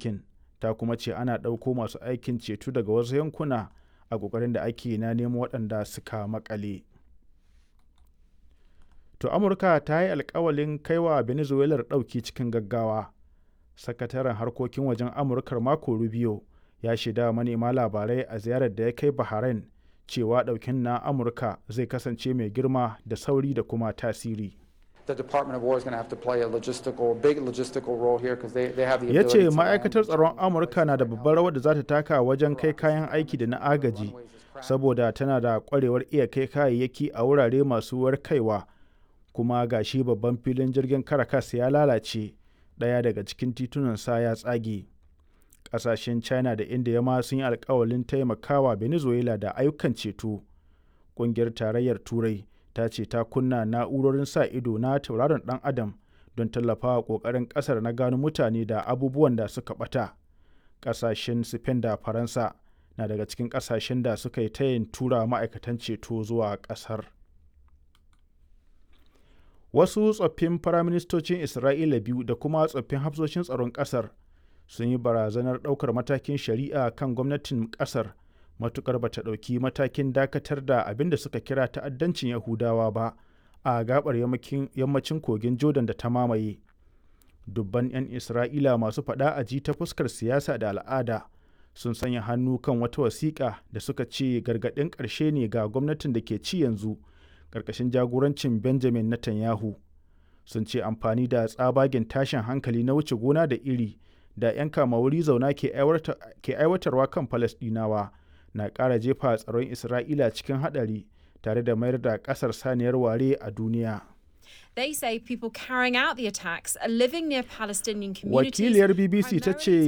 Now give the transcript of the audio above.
yankin ta kuma ce ana ɗauko masu aikin ceto daga wasu yankuna a ƙoƙarin da ake na nemo waɗanda suka makale. To Amurka ta yi alkawalin kaiwa Venezuela ɗauki cikin gaggawa. Sakataren harkokin wajen Amurkar Marco Rubio ya shaida manema labarai a ziyarar da ya kai Bahrain cewa ɗaukin na Amurka zai kasance mai girma da sauri da kuma tasiri. The Department of War is going to have to play a logistical, big logistical role here because they, they have the Ya ability ce to ma'aikatar tsaron Amurka na da babbar rawar da za ta taka wajen kai kayan aiki da na agaji, saboda tana da kwarewar iya kai kayayyaki a wurare masu warkaiwa, kuma ga shi babban filin jirgin Caracas ya lalace, ɗaya daga cikin titunansa ya tsage. Ƙasashen China da India ma sun yi alkawalin taimakawa Venezuela da ayyukan ceto. Ƙungiyar Tarayyar Turai ta ce ta kunna na'urorin sa ido na tauraron ɗan adam don tallafawa ƙoƙarin ƙasar na gano mutane da abubuwan da suka ɓata. Ƙasashen Spain da Faransa na daga cikin ƙasashen da suka yi tayin tura ma'aikatan ceto zuwa ƙasar. Wasu tsoffin firaministocin Isra'ila biyu da kuma tsoffin hafsoshin tsaron ƙasar sun yi barazanar ɗaukar matakin shari'a kan gwamnatin ƙasar matukar ba ta ɗauki matakin dakatar da abin da suka kira ta'addancin Yahudawa ba a gabar yammacin kogin Jordan da ta mamaye. Dubban 'yan Isra'ila masu faɗa a ji ta fuskar siyasa da al'ada sun sanya hannu kan wata wasiƙa da suka ce gargaɗin ƙarshe ne ga gwamnatin da ke ci yanzu ƙarƙashin jagorancin Benjamin Netanyahu. Sun ce amfani da tsabagen tashin hankali na wuce gona da iri da 'yan kama wuri zauna ke aiwatarwa kan Falasɗinawa. na ƙara jefa tsaron Isra'ila cikin haɗari tare da mayar da ƙasar saniyar ware a duniya. They say people carrying out the attacks are living near Palestinian communities. Wakiliyar BBC ta ce